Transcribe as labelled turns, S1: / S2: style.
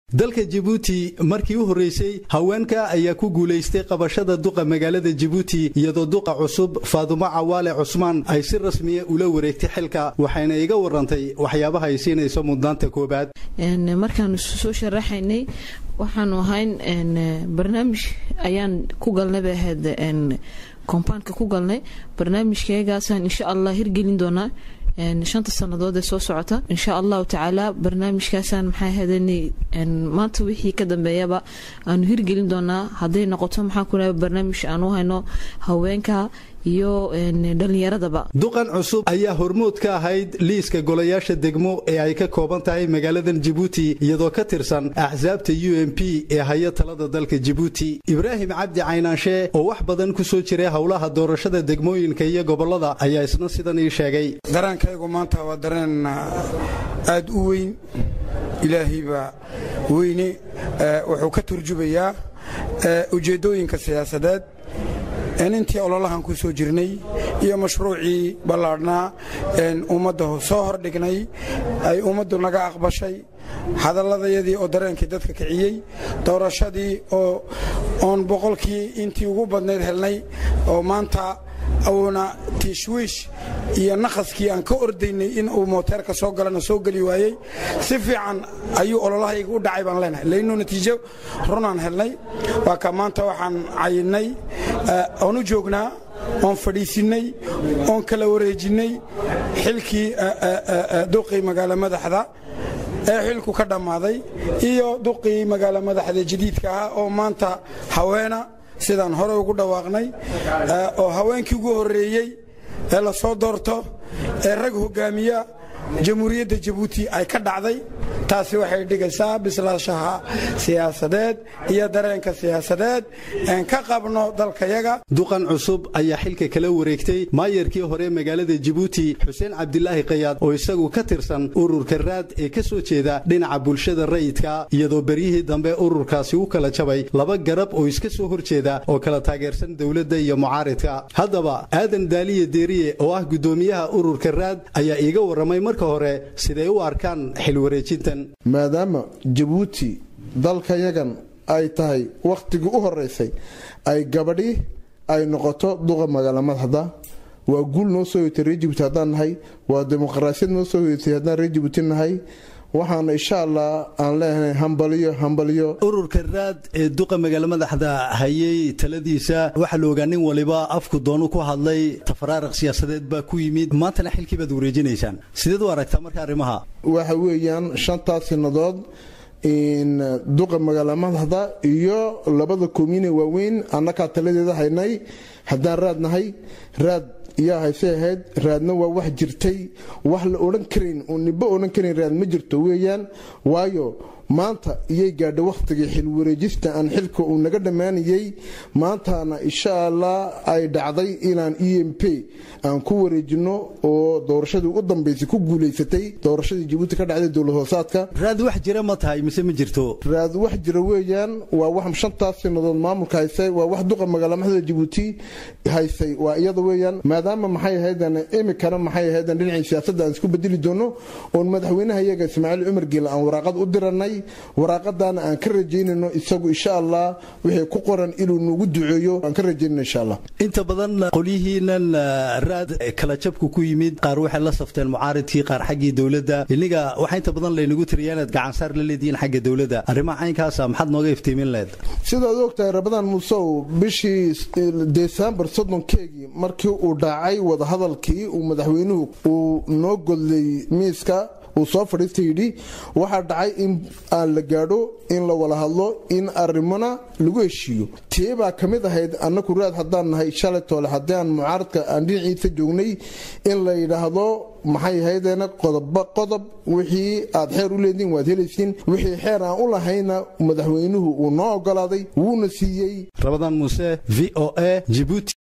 S1: dalka jibuuti markii u horreysay haweenka ayaa ku guulaystay qabashada duqa magaalada jibuuti iyadoo duqa cusub faadumo cawaale cusmaan ay si rasmiya ula wareegtay xilka waxayna iga warantay waxyaabaha ay siinayso mudnaanta koobaad
S2: markaanu soo sharaxaynay waxaanu ahayn barnaamij ayaan ku galnay bay ahayd kombaanka ku galnay barnaamijkeegaasaan insha allah hirgelin doonaa shanta sannadood ee soo socota insha allahu tacaala barnaamijkaasaan maxaa hadani maanta wixii ka dambeeyaba aanu hirgelin doonaa hadday noqoto maxaan ku dhaha barnaamij aan u hayno haweenka iyo dhallinyaradaba
S1: duqan cusub ayaa hormood ka ahayd liiska golayaasha degmo ee ay ka kooban tahay magaaladan jibuuti iyadoo ka tirsan axsaabta u m p ee haya talada dalka jibuuti ibraahim cabdi caynaanshe oo wax badan ku soo jiray howlaha doorashada degmooyinka iyo gobollada ayaa isna sidan ii sheegay
S3: dareenkaygu maanta waa dareen aad u weyn ilaahaybaa weyne wuxuu ka turjubayaa ujeeddooyinka siyaasadeed in intii ololahan ku soo jirnay iyo mashruucii ballaadhnaa ummadda soo hordhignay ay ummaddu naga aqbashay hadalladayadii oo dareenkii dadka kiciyey doorashadii oo oon boqolkii intii ugu badnayd helnay oo maanta uuna tiishwiish iyo nakhaskii aan ka ordaynay in uu mooteerka soo galana soo geli waayey si fiican ayuu ololahayga u dhacay baan leenahay laynuu natiijo runaan helnay waa ka maanta waxaan cayinnay oon u joognaa oon fadhiisinnay oon kala wareejinnay xilkii duqii magaalo madaxda ee xilku ka dhammaaday iyo duqii magaalo madaxda jadiidka ahaa oo maanta haweena sidaan hore ugu dhawaaqnay oo haweenkii ugu horreeyey ee la soo doorto ee rag hoggaamiya jamhuuriyadda jabuuti ay ka dhacday taasi waxay dhigaysaa bislaashaha siyaasadeed iyo dareenka siyaasadeed een ka qabno dalkayaga
S1: duqan cusub ayaa xilka kala wareegtay maayarkii hore magaalada jibuuti xuseen cabdilaahi kayaad oo isagu ka tirsan ururka raad ee ka soo jeeda dhinaca bulshada rayidka iyadoo beryihii dambe ururkaasi u kala jabay laba garab oo iska soo horjeeda oo kala taageersan dowladda iyo mucaaridka haddaba aadan daaliye deeriye oo ah guddoomiyaha ururka raad ayaa iiga warramay marka hore siday u arkaan xilwareejintan
S4: maadaama jabuuti dalkayagan ay tahay wakhtigii u horeysay ay gabadhi ay noqoto duqa magaala madaxda waa guul noo soo hoytay reer jibuuti haddaan nahay waa dimuqraasiyad noo soo hoytay haddaan reer jibuuti nahay waxaana insha allah aan leenahay hambaliyo hambaliyo
S1: ururka raad ee duqa magaalo madaxda hayay taladiisa waxaa la ogaa nin waliba afku doonu ku hadlay tafaraaraq siyaasadeed baa ku yimid maantana xilkii baad wareejinaysaan sideed u aragtaa marka arrimaha
S4: waxa weeyaan shantaas sinadood duqa magaalo madaxda iyo labada komine waaweyn annakaa taladeeda haynay haddaan raad nahay raad yaa hayse ahayd raadna waa wax jirtay wax la odhan karayn oo nibo odhan karayn raad ma jirto weeyaan waayo maanta iyay gaadha wakhtigii xilwareejista aan xilka uu naga dhammaanayey maantana insha allah ay dhacday inaan e m p aan ku wareejino oo doorashadii u dambaysay ku guulaysatay doorashadii jabuuti ka dhacday dowlad hoosaadka
S1: raad wax jira ma tahay mise ma jirto
S4: raad wax jira weeyaan waa wax shantaas sanadood maamulka haysay waa wax duqa magaala madaxda jabuuti haysay waa iyada weeyaan maadaama maxay ahaydan imikana maxay ahaydan dhinacii siyaasadda aan isku bedeli doono oon madaxweynaha iyaga ismaaciil cumar geele aan waraaqad u diranay waraaqadaana aan ka rajaynayno isagu insha allah wixii ku qoran inuu nagu duceeyo aan ka rajaynayno insha allah
S1: inta badan qolyihiinan raad kala jabku ku yimid qaar waxay la safteen mucaaridkii qaar xaggii dowladda iniga waxaa inta badan laynagu tiriyaa inaad gacansaar la leedihiin xagga dowladda arrimaha caynkaasa maxaad nooga iftiimin leed
S4: sidaad ogtahay rabadaan muusow bishii desembar soddonkeegii markii uu dhacay wadahadalkii uu madaxweynuhu uu noo godlay miiska uu soo fadhiista yidhi waxaa dhacay in aan la gaadho in la wada hadlo in arrimona lagu heshiiyo tee baa ka mid ahayd annaku raad haddaan nahay shalay toole haddii aan mucaaradka aan dhinaciisa joognay in la yidhaahdo maxay ahaydeena qodobba qodob wixii aad xeer u leediin waad helaysiin wixii xeer aan u lahayna madaxweynuhu uu noo ogolaaday wuuna siiyey
S1: rabadaan muuse v o a jibuuti